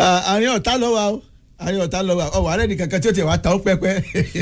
àárín ọ̀tá lọ wa o àárín ọ̀tá lọ wa ọwọ́ ààrẹ nìkan kan tí ó tiẹ̀ wá ta ó pẹ́pẹ́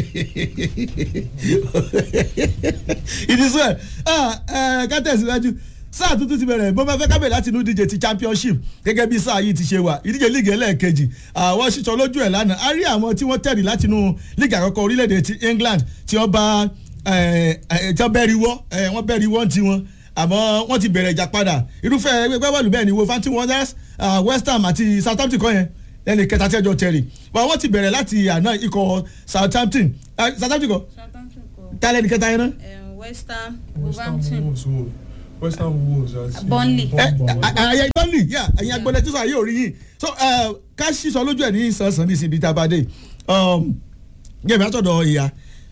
ìdí sọ ẹ ká tẹ̀síwájú sáà tuntun ti bẹ̀rẹ̀ bó bá fẹ́ kábẹ̀ láti inú ìdíje ti championship gẹ́gẹ́ bí sáà yìí ti ṣe wà ìdíje líìgì ẹlẹ́ẹ̀kejì àwọn ṣíṣọ lójú ẹ̀ lánàá a rí àwọn tí wọ́n tẹ̀lé láti inú líìgì àkọ́kọ́ orílẹ̀-èdè ti England tí wọ́n bá tí wọ́n bẹ́ẹ̀rì wọ́ wọ́n bẹ́ẹ̀rì wọ́n ti wọn àmọ́ wọ́n ti bẹ̀rẹ̀ ìjà padà irúfẹ́ ẹgbẹ́ bọ́ọ̀lù bẹ́ẹ̀ ni Wolverhampton Wanderers West Ham àti Southampton kọ́ yẹn ẹnì kẹta tí ẹjọ́ tẹ̀lé wọ́n ti bẹ̀rẹ̀ láti àná ikọ̀ Southampton Southampton kọ́ tálẹ̀ ní kẹta yẹn náà. West Ham West Ham Wolverhampton Wolves wo West Ham Wolves àti Burnley. àyà ìbọ́nlì yà ẹ̀yin agbọ́lẹ̀ tí sọ àyè òrí yìí so ká sísọ lójú ẹ̀ ní sàn-sàn ní ìsìn bíi tá a bá dé gẹ̀mí àtọ̀dọ̀ ìyá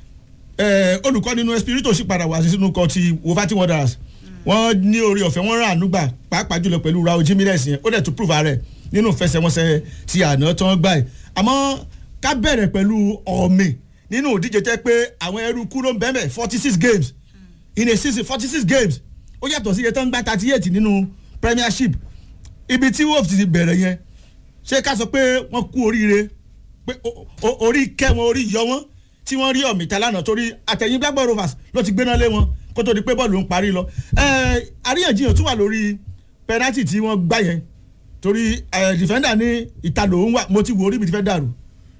olùkọ́ nínú Espirito sì padà wá sí sínú kọ́ ti Wolverhampton Wanderers wọ́n ní orí ọ̀fẹ́ wọ́n rán ànúgbà pàápàá jùlọ pẹ̀lú Raul Jimenez yẹn ó dẹ̀ tún prove ààrẹ nínú ìfẹsẹ̀wọnsẹ̀ ti àná tó ń gbà yìí àmọ́ ká bẹ̀rẹ̀ pẹ̀lú ọ̀mì nínú ìdíje tẹ́ pé àwọn ẹrú kúrò ń bẹ́ẹ̀ forty six games in a season forty six games ó yàtọ̀ sí iye tó ń gba thirty eight nínú Premiership ibi tí Wolves ti bẹ̀rẹ̀ yẹn ṣé ká sọ pé wọ́n kú oríire pé orí kẹ́ wọn orí yọ wọn tí wọ́n rí ọ̀mì tẹ́lánà torí àtẹ̀yìn Blackburn Rovers ló ti gbéná lé wọn kó tó di pé bọ́ọ̀lù ń parí lọ àríyànjiyàn tún wà lórí penalty tí wọ́n gbá yẹn torí defender ní ìta lòún wà mo ti wò orí mi ti fẹ́ dàrú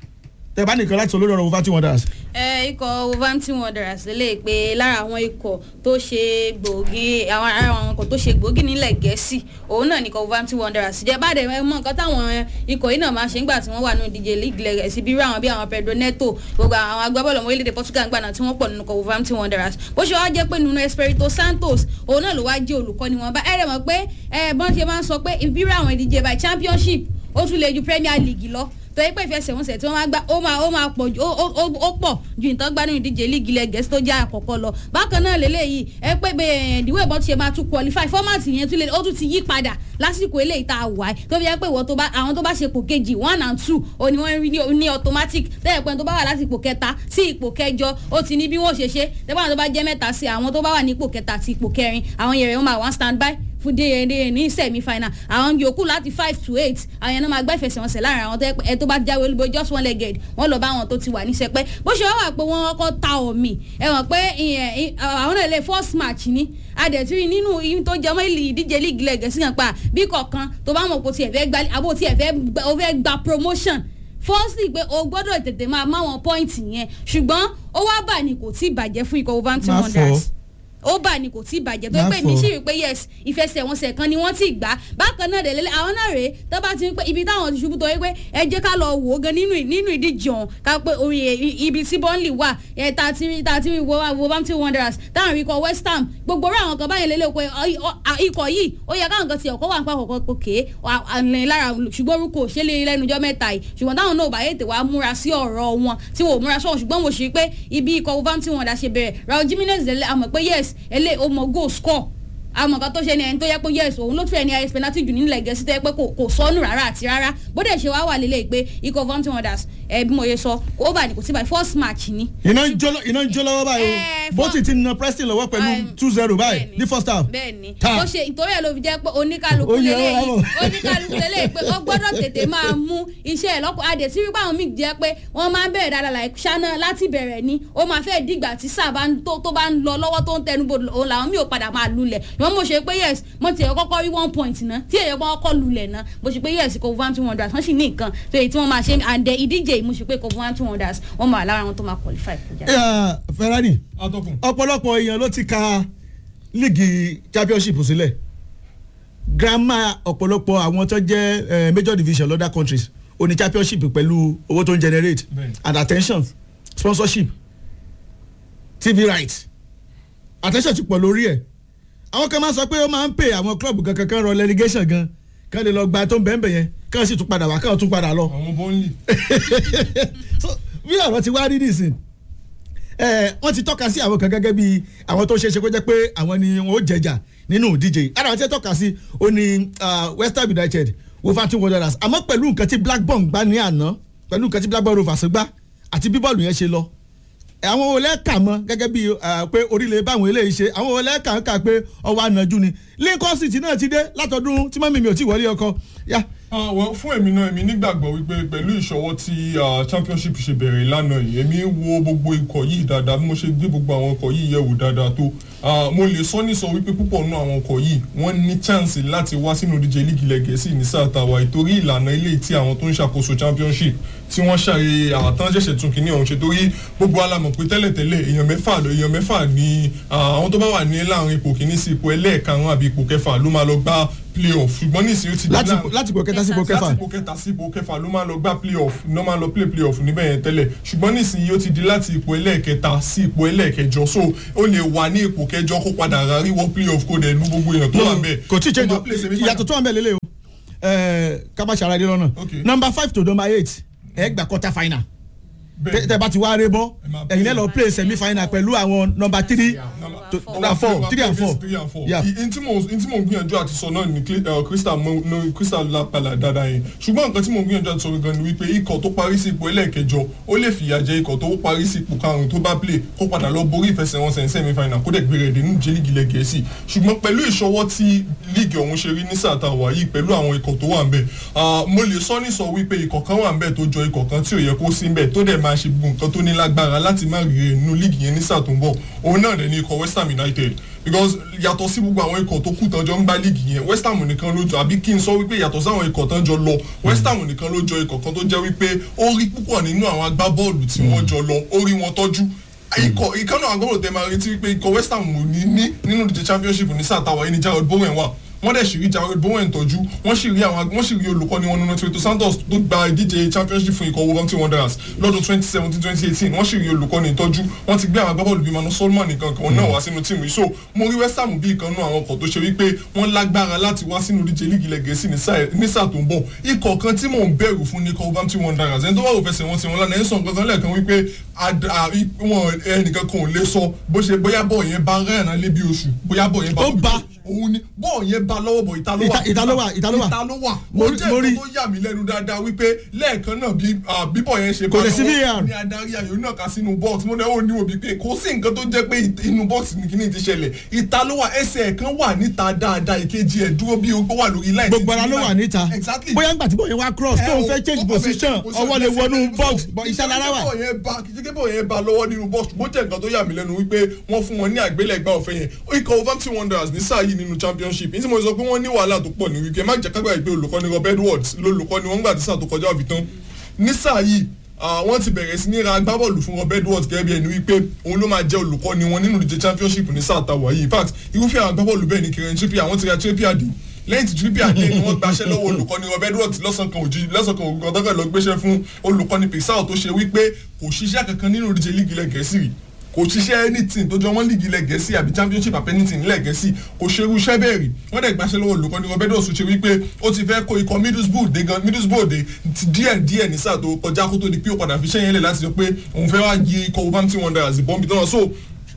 tẹ bá nìkan láti sọ lórí ọ̀rọ̀ Wolverhampton Wanderers. ẹ ikọ̀ Wolverhampton Wanderers lè pe lára àwọn ikọ̀ tó ṣe gbòógì àwọn ará àwọn ikọ̀ tó ṣe gbòógì nílẹ̀ gẹ̀ẹ́sì òun náà nìkan Wolverhampton Wanderers jẹ́ bá dẹ̀ mọ nǹkan táwọn ikọ̀ yìí náà máa ṣe ńgbà tí wọ́n wà nínú ìdíje league gẹ̀ẹ́sì bí irú àwọn bí àwọn Pedro Neto gbogbo àwọn agbábọ́ọ̀lù ọmọ orílẹ̀-èdè Portugal ń gbà náà tí wọ́n pọ̀ nínú ikọ̀ Wolverhampton Wanderers bó ṣe wá jẹ́ pé nínú Espirito Santos òun náà ló wá jẹ́ olùkọ́ni wọn bá ẹ̀rẹ̀ mọ̀ pé ẹ̀ bọ́n ṣe máa ń sọ pé ìbírú àwọn ìdíje by championship ó tún lè ju Premier League lọ torí pé ìfẹsẹ̀wọnsẹ̀ tí wọ́n máa gbá ó máa ó máa pọ̀ ju ó pọ̀ ju ìtàn gbá nínú ìdíje líìgì ilẹ̀ gẹ̀ẹ́sì tó jẹ́ àkọ́kọ́ lọ bákan náà lélẹ́yìí ẹ pé ìdíwọ̀ ìbọn ti ṣe máa tún qualify fọ́màtì yẹn tún lè ó tún ti yí padà lásìkò eléyìí tá a wà ẹ́ tó fi jẹ́ pé ìwọ tó bá àwọn tó bá ṣe ipò kejì one and two ó ní wọ́n rí ní automatic tẹ́lẹ̀ pé tó bá wà láti ipò kẹta sí ipò kẹjọ ó ti ní bí wọ́n ṣe ṣe tẹ́lẹ̀ àwọn tó bá jẹ́ mẹ́ta sí àwọn tó bá wà ní ipò kẹta àti ipò kẹrin àwọn yẹrẹ wọn máa wá stand by fún déyẹdéyẹ ní semi final àwọn yòókù láti five to eight àwọn yẹn náà máa gbá ìfẹsẹ̀wọnsẹ̀ láàrin àwọn ẹ tó bá jáwé olúbo just one legged wọ́n lọ bá àwọn tó ti wà ní sẹpẹ́ bó ṣe wá wà pé wọ́n kọ́ ta omi ẹ wọ̀n pé àwọn náà lè first match ni adẹ̀tí nínú ihun tó jẹmọ́ ìdíje league leg sí kan pa bí kọ̀ọ̀kan tó bá mọ̀ pé o tiẹ̀ fẹ́ gba àbó tiẹ̀ fẹ́ gba promotion firstly pé o gbọ́dọ̀ tètè máa máwọn point yẹn ṣùgbọ́n ó wá bà ní kò tí ì bàjẹ́ fún ikọ̀ Wolverhampton Wanderers ó bà ní kò tí ì bàjẹ́ tó pé mi sì rí pé yes ìfẹsẹ̀wọnsẹ̀ kan ni wọ́n ti gbà bákan náà lélẹ́ àwọn náà rèé tó bá ti ń pé ibi táwọn ti ṣubú tó yẹ pé ẹ jẹ́ ká lọ wò ó gan nínú nínú ìdíje ọ̀hún ká pé orí ibi tí Burnley wà ẹ̀ tá a ti rí tá a ti rí Wolverhampton Wanderers táwọn rí kọ West Ham gbogbo rẹ̀ àwọn kan báyìí lélẹ́ pé ikọ̀ yìí ó yẹ káwọn kan ti ọ̀kọ́ wà ń pa kọ̀kọ́ òkè lára ṣùgbọ́n orúkọ òṣèlè lẹ́nujọ́ mẹ́ta yìí ṣùgbọ́n táwọn náà bá yètè wá múra sí ọ̀rọ̀ wọn tí wọn ò múra sọ̀rọ̀ ṣùgbọ́n mo ṣe pé ibi ikọ̀ Wolverhampton Wanderers ṣe bẹ̀rẹ̀ Raul Jimenez lẹ́lẹ́ àmọ̀ pé yes ẹlẹ́ o mọ̀ goal score àmọ́ kan tó ṣe ni ẹni tó yẹ pé yes òun ló tún ẹni ayé penalty jù nílẹ̀ gẹ̀ẹ́sì tó yẹ pé kò sọnù rárá àti rárá bó dẹ̀ ṣe wá wà lélẹ̀ pé ikọ̀ Wolverhampton Wanderers ẹ bí mo yẹ sọ ó bà ní kò sí báyìí first match ni. iná ń jó lọ́wọ́ báyìí o bó ti ti na Preston lọ́wọ́ pẹ̀lú two zero báyìí ní first half. bẹ́ẹ̀ni ó ṣe ìtorí ẹ̀ ló fi jẹ́ pé oníkálukú lélẹ́yìí oníkálukú lélẹ́yìí pé ó gbọ́dọ̀ tètè máa mú iṣẹ́ ẹ̀ lọ́pọ̀ adé tí wípé àwọn míì jẹ́ pé wọ́n máa ń bẹ̀rẹ̀ dáadáa láì ṣáná láti bẹ̀rẹ̀ ni ó máa fẹ́ dìgbà tí sáà tó bá ń lọ lọ́wọ́ tó ń tẹnubodò òun làwọn míì ò padà máa lulẹ̀ wọ́n mo ṣe pé yes mo ti ẹ̀ kọ́kọ́ rí one point náà tí èyí kọ́ kọ́ lulẹ̀ náà mo ṣe pé yes kò Wolverhampton Wanderers wọ́n sì ní nǹkan tó èyí tí wọ́n máa ṣe àǹdẹ ìdíje mo ṣe pé kò Wolverhampton Wanderers wọ́n máa lára àwọn tó máa qualify kọjá. Ferrari atọ́kùn. ọ̀pọ̀lọpọ̀ èèyàn ló ti ka líìgì championship sílẹ̀ grandma ọ̀pọ̀lọpọ̀ àwọn tó jẹ́ major division other countries oní championship pẹ̀lú owó tó ń generate and attention sponsorship tv rights attention ti pọ̀ lórí ẹ̀ àwọn kan máa sọ pé ó máa ń pè àwọn club kankan kan rọ relegation gan kán lè lọ gba tó ń bẹ́ẹ̀ bẹ́ẹ̀ yẹn kán sì tún padà wá kán tún padà lọ. àwọn bọ́ńlì. so bí ọ̀rọ̀ ti wá rí nìsín wọ́n ti tọ́ka sí àwọn kan gẹ́gẹ́ bí àwọn tó ṣeé ṣe kó jẹ́ pé àwọn ni wọ́n ó jẹjà nínú ìdíje yìí ara wọn ti tọ́ka sí ó ní West Ham United Wolverhampton Wanderers àmọ́ pẹ̀lú nǹkan tí Blackburn gbá ní àná pẹ̀lú nǹkan tí Blackburn Rovers gbá àti bí bọ́ọ̀lù yẹn ṣe lọ àwọn olè kà mọ gẹ́gẹ́ bí pé orílẹ̀ báwọn eléyìí ṣe àwọn olè kà ń kà pé ọwọ́ ànájú ni Lincoln City náà ti dé látọdún tí mọ́mí mi ò tí wọlé ọkọ yá Ah, well, fún èmi náà èmi nígbàgbọ́ wípé pẹ̀lú ìṣọwọ́ tí ah, championship ṣe bẹ̀rẹ̀ lánàá yìí èmi wo gbogbo ikọ̀ yìí dáadáa bí mo ṣe gbé gbogbo àwọn ikọ̀ yìí yẹ̀wò dáadáa tó ah, mo lè sọ ní sọ wípé púpọ̀ nínú àwọn ikọ̀ yìí wọ́n ní chance láti wá sínú ìdíje líìgì ilẹ̀ gẹ̀ẹ́sì ní sáà tàwa ìtorí ìlànà ilé tí àwọn tó ń ṣàkóso championship tí wọ́n ṣàyè àtàn ṣẹ̀ṣẹ̀ tún kìíní ọ̀hún ṣe torí gbogbo alamọ̀ pé tẹ́lẹ̀tẹ́lẹ̀ èèyàn mẹ́fà lọ èèyàn mẹ́fà ní ah, àwọn tó bá wà ní láàrin ipò kìíní sí ipò ẹlẹ́ẹ̀karùn-ún àbí ipò kẹfà ló máa lọ gbá playoff ṣùgbọ́n nísìnyí ó ti di láti láàrin- láti ipò kẹta sí ipò kẹfà láti ipò kẹta sí ipò kẹfà ló máa lọ gbá playoff ló máa lọ play playoff níbẹ̀ yẹn tẹ́lẹ̀ ṣùgbọ́n nísìnyí ó ti di láti ipò ẹlẹ́ẹ̀kẹta sí ipò ẹlẹ́ẹ̀kẹjọ so ó lè wà ní ipò kẹjọ kó padà rárí wọ playoff kó dẹ̀ lu gbogbo èèyàn tó wà No, bẹ́ẹ̀. kò tí ì change Ó o máa play semi-final. ìyàtọ̀ tó wà ń bẹ̀ lélẹ̀ o Ẹ̀, ká má ṣàlàyé lọ́nà Okay. number five to number eight ẹ gbà quarter final Bẹ́ẹ̀. tẹ tẹ bá ti wá ré bọ́ Ẹ máa ẹ̀yin lẹ́ lọ play semi final pẹ̀lú àwọn number three Number- to- four. number four Number three and four three and four. Yeah. I- in tí mo in tí mo gbìyànjú àti sọ náà ni Cl- uh, crystal mo no crystal lápàlà dáadáa yẹn ṣùgbọ́n nǹkan tí mo gbìyànjú àti sọ gan ni wípé ikọ̀ tó parí sí ipò ẹlẹ́ẹ̀kẹjọ ó lè fìyà jẹ ikọ̀ tó parí sí ipò karùn-ún tó bá play kó padà lọ borí ìfẹsẹ̀wọnsẹ̀ ní semi final kó dẹ̀ gbé rẹ̀ dé nínú jẹ́ líìgì ilẹ̀ gẹ̀ẹ́sì ṣùgbọ́n pẹ̀lú ìṣọwọ́ tí líìgì ọ̀hún ṣe rí ní sàtà wà yìí pẹ̀lú àwọn ikọ̀ tó wà ń bẹ̀ ah, mo lè sọ ní sọ wípé ikọ̀ kan wà ń bẹ̀ tó jọ ikọ̀ kan tí ò yẹ kó sí ń bẹ̀ tó dẹ̀ máa ṣe gbogbo nǹkan tó ní lágbára láti má rí rẹ̀ nínú líìgì yẹn ní sáà tó ń bọ̀ òun náà dẹ̀ ní ikọ̀ west ham united because yàtọ̀ sí gbogbo àwọn ikọ̀ tó kù tán jọ ń gbá líìgì yẹn west ham nìkan ló jọ àbí kí n sọ wípé yàtọ̀ sí àwọn ikọ̀ tán jọ lọ west ham nìkan ló jọ ikọ̀ kan tó jẹ́ wípé ó rí púpọ̀ nínú àwọn agbábọ́ọ̀lù tí wọ́n jọ lọ ó rí wọn tọ́jú ikọ̀ ìkànnì agbábọ́ọ̀lù tẹ máa retí wípé ikọ̀ west ham ò ní ní nínú ìdíje championship ní sáà táwa yìí ní jared bowen wà wọ́n dẹ̀ sì rí jared bowen tọ́jú wọ́n sì rí àwọn wọ́n sì rí olùkọ́ni wọn nínú Tito Santos tó gba ìdíje championship fún ikọ̀ Wolverhampton Wanderers lọ́dún twenty seventeen twenty eighteen wọ́n sì rí olùkọ́ni tọ́jú wọ́n ti gbé àwọn agbábọ́ọ̀lù bíi Manu Solomon nìkan kan náà wá sínú tíìmù yìí so mo rí West Ham bí ìkan nú àwọn ọkọ̀ tó ṣe wípé wọ́n lágbára láti wá sínú ìdíje líìgì ilẹ̀ Gẹ̀ẹ́sì ní sáà- ní sáà tó ń bọ̀ ikọ̀ kan tí mò ń bẹ̀rù fún ní ikọ̀ Wolverhampton Wanderers ẹni tó wà wò fẹsẹ̀ wọn sí wọn lánàá ẹ̀ ń sọ nǹkan kan lẹ́ẹ̀kan wípé ad- à- i- wọn ẹnìkan kan ò lè sọ bó ṣe bóyá bọ́ọ̀ yẹn bá rẹ́ẹ̀rán lé bí oṣù bóyá bọ́ọ̀ yẹn bá Ó bá. òun ni bọ́ọ̀ yẹn bá lọ́wọ́ bọ̀ ìta ló wà Ìta- ìta ló wà, ìta ló wà. ìta ló wà Mo ó rí- jẹ́ mo rí. nǹkan tó yà mí lẹ́nu dáadáa wípé lẹ́ẹ̀kan náà bí ah, bíbọ̀ yẹn ṣe Kò bá lè sí lọ́wọ́ VAR. ní adarí ayò náà ká sínú box mo náà ó ní òbí pé kò sí nǹkan tó jẹ́ pé it- inú box ní kíní ti ṣẹlẹ̀ ìta ló wà ẹsẹ̀ kan wà níta dáadáa ìkejì ẹ̀ dúró bí ó wà lórí line gbogbo ara ló wà níta exactly bóyá ńgbà tí bóyá wá cross tó ń fẹ́ change position ọwọ́ lè wọnú box but iṣẹ́ lára wà. kìkìkì bọ̀ yẹn ba lọ́wọ́ nínú box bó jẹ́ nǹkan tó yà mí lẹ́nu wípé wọ́n fún wọn ní àgbélẹ̀gbá ọ̀fẹ́ yẹn ikọ̀ Wolverhampton Wanderers ní sáà yìí nínú championship ní tí mo sọ pé wọ́n ní wàhálà tó pọ̀ ní wíkẹ́ má jẹ́ kágbà ìgbé olùkọ́ni Rob Edwards lólùkọ́ni wọ́n gbà tí sáà tó kọjá òbí tán ní sáà yìí ah, wọ́n ti bẹ̀rẹ̀ sí ní ra agbábọ́ọ̀lù fún Rob Edwards gẹ́gẹ́ bí ẹni wípé òun ló máa jẹ́ olùkọ́ni wọn nínú ìdíje championship ní sáà tàwa yìí in fact irúfẹ́ àwọn agbábọ́ọ̀lù bẹ́ẹ̀ ni Kieran Trippier àwọn ti ra Trippier dé lẹ́yìn tí Trippier dé ni wọ́n gbaṣẹ́ lọ́wọ́ olùkọ́ni Rob Edwards lọ́sàn kan òjì lọ́sàn kan ògùn kan tọ́kẹ́ lọ gbéṣẹ́ fún olùkọ́ni Pixar tó ṣe wípé kò ṣiṣẹ́ kankan nínú ìdíje líìgì ilẹ̀ gẹ̀ẹ́sì rí kò ṣiṣẹ́ anything tó jọ wọ́n líìgì ilẹ̀ gẹ̀ẹ́sì àbí championship àbí anything ilẹ̀ gẹ̀ẹ́sì kò ṣe irú iṣẹ́ bẹ́ẹ̀ rí wọ́n dẹ̀ gbaṣẹ́ lọ́wọ́ olùkọ́ni Rob Edwards tó ṣe wípé ó ti fẹ́ kó ikọ̀ Middlesbrough dé gan Middlesbrough dé ti díẹ̀ díẹ̀ ní sáà tó kọjá kó tó di pé ó padà fi ṣẹ́yìn lẹ̀ láti sọ pé òun fẹ́ wá yí ikọ̀ Wolverhampton Wanderers ìbọn bí tọ́nà so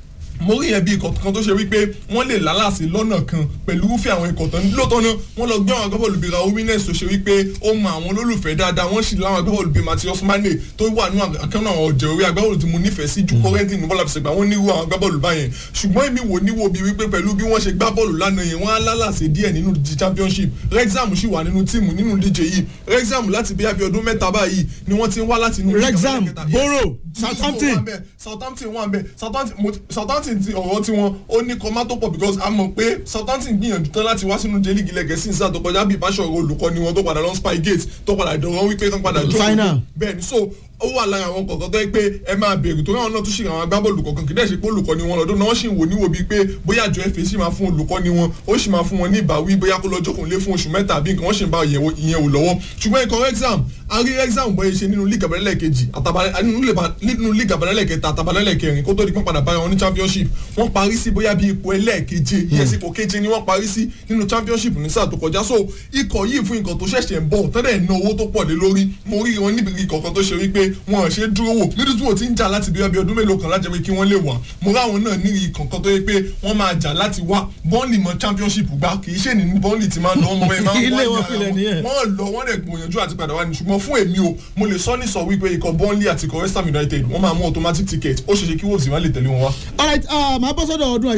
mo rí yẹn bí ikọ̀ kan tó ṣe wípé wọ́n lè lálàsí lọ́nà kan pẹ̀lú irúfẹ́ àwọn ikọ̀ tán lóòótọ́ náà wọ́n lọ gbé àwọn agbábọ́ọ̀lù bíi Raúl Jimenez tó ṣe wípé ó mọ àwọn olólùfẹ́ dáadáa wọ́n sì láwọn agbábọ́ọ̀lù bíi Matheus Mane tó wà nínú àkànnà àwọn ọ̀jẹ̀ orí agbábọ́ọ̀lù tí mo nífẹ̀ẹ́ sí ju kọ́rẹ́ntì ní bọ́ọ̀lù àfẹsẹ̀gbà wọ́n nírú àwọn agbábọ́ọ̀lù báyẹn ṣùgbọ́n èmi wò níwò bíi wípé pẹ̀lú bí wọ́n ṣe gbá bọ́ọ̀lù lánàá yẹn wọ́n á lálàsí díẹ̀ nínú di championship Wrexham sì wà nínú tíìmù nínú díje yìí Wrexham láti bí abẹ́ ọdún mẹ́ta báyìí ni wọ́n ti ń wá láti inú Wrexham Borough Southampton Southampton wà ń bẹ Southampton mo- Southampton ti ọ̀rọ̀ tí wọn ó ní kọ́má tó pọ̀ because a mọ̀ pé Southampton gbìyànjú tán láti wá sínú jẹ́lí gilẹ̀ gẹ̀ẹ́sì ní sáà tó kọjá bí ìbáṣọ̀rọ̀ olùkọ́ni wọn tó padà lọ Spygate tó padà dọ̀rọ̀ wípé tán padà jókòó Final. bẹ́ẹ̀ ni so ó wà lára àwọn kọ̀ọ̀kan tó yẹ pé ẹ máa bèrè torí àwọn náà tún ṣe àwọn agbábọ́ọ̀lù kọ̀ọ̀kan kì í dẹ̀ ṣe pé olùkọ́ni wọn lọ́dún náà wọ́n sì ń wò níwò bíi pé bóyá àjọ FA sì máa fún olùkọ́ni wọn ó sì máa fún wọn ní ìbáwí bóyá kó lọ́jọ́ kò lé fún oṣù mẹ́ta àbí nǹkan wọ́n sì ń bá ìyẹn wò- ìyẹn wò lọ́wọ́ ṣùgbọ́n ikọ̀ exam a rí exam bóyá ṣe nínú league abẹ́rẹ́lẹ̀ kejì àtàbà- nínú league- nínú league abẹ́rẹ́lẹ̀ kẹta àtàbálẹ́lẹ̀ kẹrin kó tó di pọ́n padà bára wọn ní championship wọ́n parí sí bóyá bí ipò ẹlẹ́ẹ̀keje yes ipò keje ni wọ́n parí sí nínú championship ní sáà tó kọjá so ikọ̀ yìí fún ikọ̀ tó ṣẹ̀ṣẹ̀ ń bọ̀ tẹ́lẹ̀ ná owó tó pọ̀ lé lórí mo rí wọn níbi ikọ̀ kan tó ṣe wípé wọn ò ṣe dúró wò Middlesbrough ti ń jà láti bí ọbẹ̀ ọdún mélòó kan láti jẹ́ pé kí wọ́n lè wà mo ráwọn náà ní ikọ̀ kan tó yẹ pé wọ́n máa jà láti wá bọ́ọ̀lì mọ́ championship gbá kì í ṣe ní bọ́ọ̀lì ti máa lọ ọmọ ẹ máa ń Ilé wá wọn ìyá pilẹ̀ nìyẹn. wọn wọ́n lọ wọ́n dẹ̀ gbìyànjú àti padà wá ní ṣùgbọ́n fún èmi o mo lè sọ ní sọ wípé ikọ̀ Burnley àti ikọ̀ West Ham United wọ́n máa mú automatic ticket ó ṣeéṣe kí Wolves má lè tẹ̀lé wọn wá. alright uh, màá bọ́ sọ́dọ̀ ọdún ayọ̀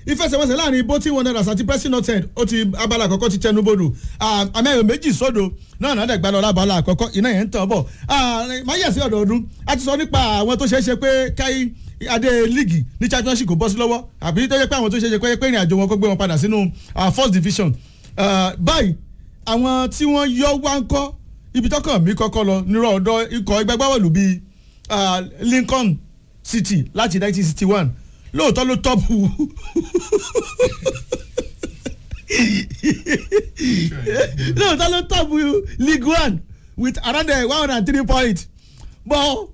ìfẹsẹ̀wọnsẹ̀ láàrin Bolton Wanderers àti Preston North End ó ti abala àkọ́kọ́ ti tẹnubodò àmì ayò méjì sódò náà náà dẹ̀gbà lọ lábala àkọ́kọ́ iná yẹn ń tàn bọ̀ máa yẹ̀ sí ọ̀dọ̀ọdún a ti sọ nípa àwọn tó ṣeé ṣe pé káyí adé líìgì ní championship kò bọ́ sí lọ́wọ́ àbí tó yẹ pé àwọn tó ṣe ṣe pé ìrìn àjò wọn kó gbé wọn padà sínú first division báyìí àwọn tí wọ́n yọ wá ń kọ́ ibi tọ́kàn mi kọ́kọ́ lọ nírọ̀ ọ̀dọ́ ikọ̀ ẹgbẹ́ gbáwọ̀lù bíi Lincoln City láti 1961 lóòótọ́ ló tọ́pù lóòótọ́ ló tọ́pù League One with around one hundred and three points bọ́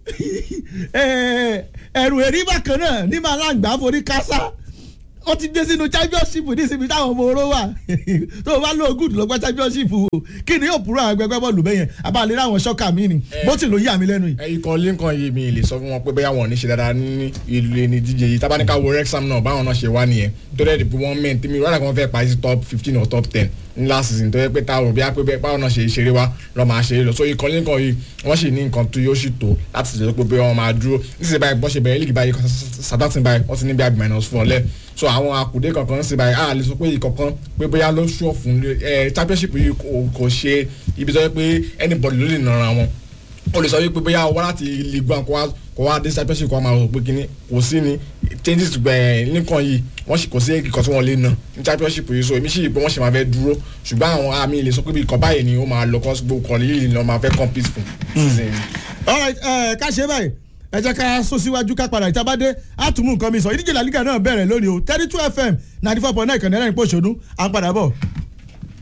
ẹ̀rù èrí bákan náà ní màá láǹgbá forí kásá ó ti dé sínú championship ní ìsinmi táwọn ọmọ oró wà tó o bá lọ good lọ́gbà championship o kí ni yóò purọ́ àwọn ẹgbẹ́ bọ́ọ̀lù bẹ́yẹn abalẹ̀ láwọn ṣọ́kà mi ni bó ti ló yà mí lẹ́nu yìí. ikọ̀ Lincoln yìí mi lè sọ fún wọn pé bóyá wọn ò ní ṣe dáadáa ní ìlú ẹni díje yìí tábánikà wo Wrexham náà báwọn náà ṣe wá nìyẹn tó dẹ́ di wọ́n mẹ́rin tèmi rárá kan fẹ́ parí sí top fifteen or top ten ní last season tó yẹ pé táwọn òbí apẹ́ báwọn náà ṣe ṣeré wá lọ́ máa ṣeré lọ so ikọ̀ Lincoln yìí wọ́n sì ní nǹkan tó yóò sì tó láti ṣe pé wọ́n máa dúró níṣẹ́ báyìí bọ́ ṣe bẹ̀rẹ̀ lígì báyìí Southampton báyìí wọ́n ti ní bí i minus four lẹ́ so àwọn àkùdé kankan ṣe báyìí a lè sọ pé ìkọ̀kan pé bóyá ló ṣọ́ fún ẹ championship yìí kò ṣe ibi tó yẹ pé anybody ló lè nara wọn o lè sọ wípé bóyá wá láti Ligue 1 kó wá kó wá dé championship kó wá máa rò pé kíní kò sí ni changes gbẹ nìkan yìí wọ́n sì kò sí ìkọ̀ tí wọ́n lè nà ní championship yìí so èmi sì pé wọ́n sì máa fẹ́ dúró ṣùgbọ́n àwọn àmì lè sọ pé bí ìkọ̀ báyìí ni ó máa lọ kọ́ gbogbo kọ́ yìí ni wọ́n máa fẹ́ compete fún. all right ká ṣe báyìí ẹ jẹ́ ká sún síwájú ká padà ìtabádé àtúmù nǹkan mi sọ ìdíje làlígà náà bẹ̀rẹ̀ lónìí o thirty two fm ninety four point nine kànáà ní pòṣónú à ń padà bọ̀.